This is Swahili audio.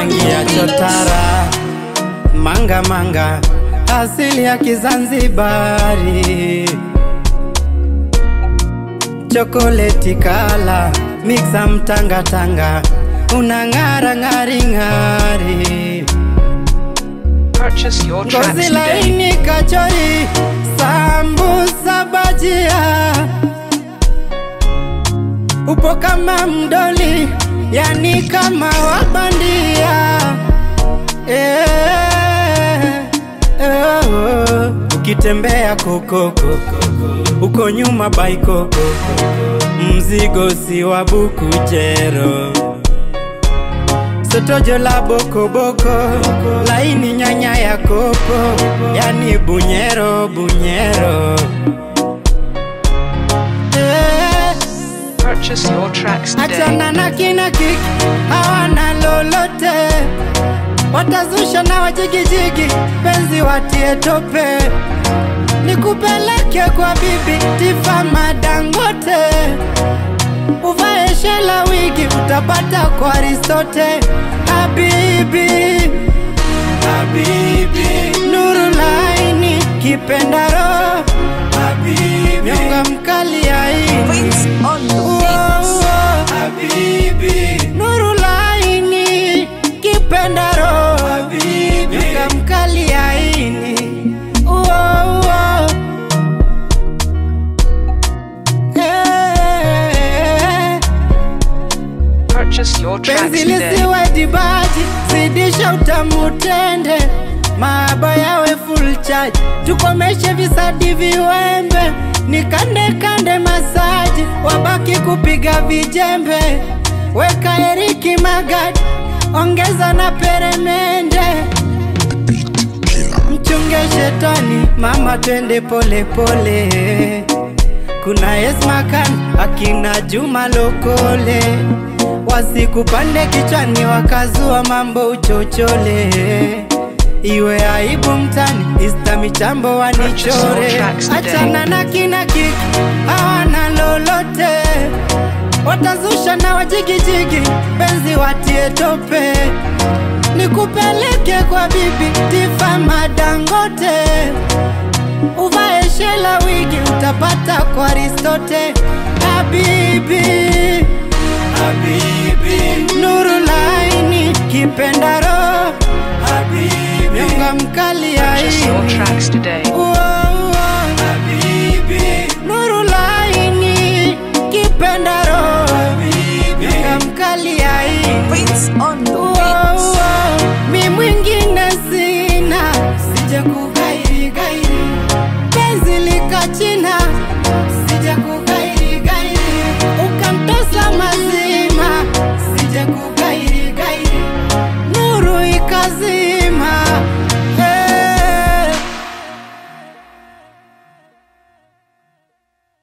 rangi ya chotara manga manga asili ya Kizanzibari chokoleti kala mixa mtangatanga unang'ara ng'ari ng'ari Purchase your tracks ngozi today. laini kachori sambusa bajia upo kama mdoli yani kama wabandia eh, eh, oh. ukitembea kokoko uko nyuma baikoko mzigo si wa bukujero sotojo la bokoboko laini nyanya ya kopo yani bunyero bunyero eh, Purchase your tracks today. achana na kina kiki hawana lolote watazusha na wajigijigi penzi watie tope nikupeleke kwa bibi tifa madangote uvae shela wigi utapata kwa aristote habibi habibi nuru laini kipendaro habibi nyonga mkali aini Prince on the Uo, beat. uo, habibi nuru laini kipendaro habibi nyonga mkali aini Uo, uo. Eh, Purchase your tracks penzi today. lisiwe dibaji zidisha utamutende maaba yawe full charge tukomeshe visadi viwembe nikande kande masaji wabaki kupiga vijembe weka eriki magadi ongeza na peremende mchunge shetani mama twende pole pole kuna Esmakan akina Juma Lokole wasikupande kichwani wakazua mambo uchochole iwe aibu mtani ista michambo wanichore Purchase all tracks today. achana na kina kiki hawana lolote watazusha na wajigijigi penzi watie tope nikupeleke kwa bibi tifa madangote uvae shela wigi utapata kwa aristote habibi habibi